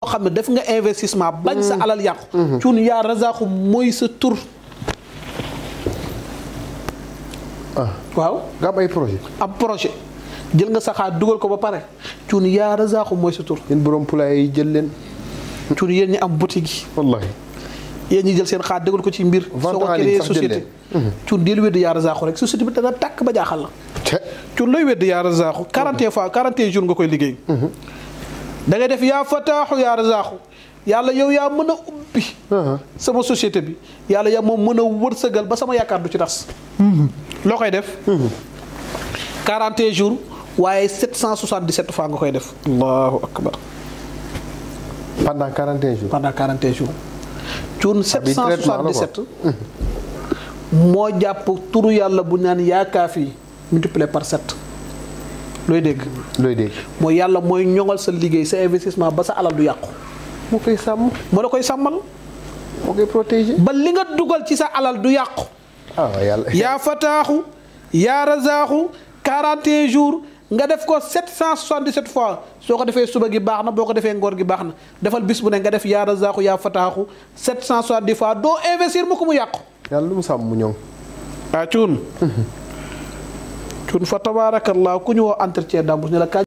xam ne def nga investissement bañ sa alal yàqu cuun yaa razaaxu mooy sa tur ah waaw nga am ay projet ab projet jël nga sa xaar dugal ko ba pare cuun yaa razaaxu mooy sa tur yéen borom poulailler yi jël leen cuun yéen ñi am boutique yi wallahi yéen ñi jël seen xaar dugal ko ci mbir Vente soo ko en ligne créé sax jël société cuun deel wéddi yaa razaaxu rek société bi dana tàkk ba jaaxal la te cuun looy wedd yaa razaaxu 40 fois 40 jours nga koy liggéey da ngay def yaa fataaxu yaa razaaxu yàlla yow yaa mën a ubbi sama société bi yàlla yaa moom mën a wërsëgal ba sama yaakaar du ci tas loo koy def 40 jours waaye 777 fois nga koy def allahu akbar pendant 41 jours pendant 40 jours cuun bi traitement la quoi. 777 moo jàpp turu yàlla bu naan yaa kaafi multiplié par 7 looy dégg looy dégg mooy yàlla mooy ñoŋal sa liggéey sa investissement ba sa alal du yàqu moo koy sàmm moo la koy sàmmal moo koy protéger ba li nga dugal ci sa alal du yàqu ah waaw yàlla yaa fataaxu yaa razaaxu 41 jours nga def ko 777 fois soo ko defee suba gi baax na boo ko defee ngoor gi baax na defal bis bu ne nga def yaa razaaxu yaa fataaxu 770 fois doo investir mu ko mu yàqu yàlla lu mu sàmm mu ñoŋ ah cuun cuun fa tabaarakallah ku ñu woo entretien d'embauche ne la kañ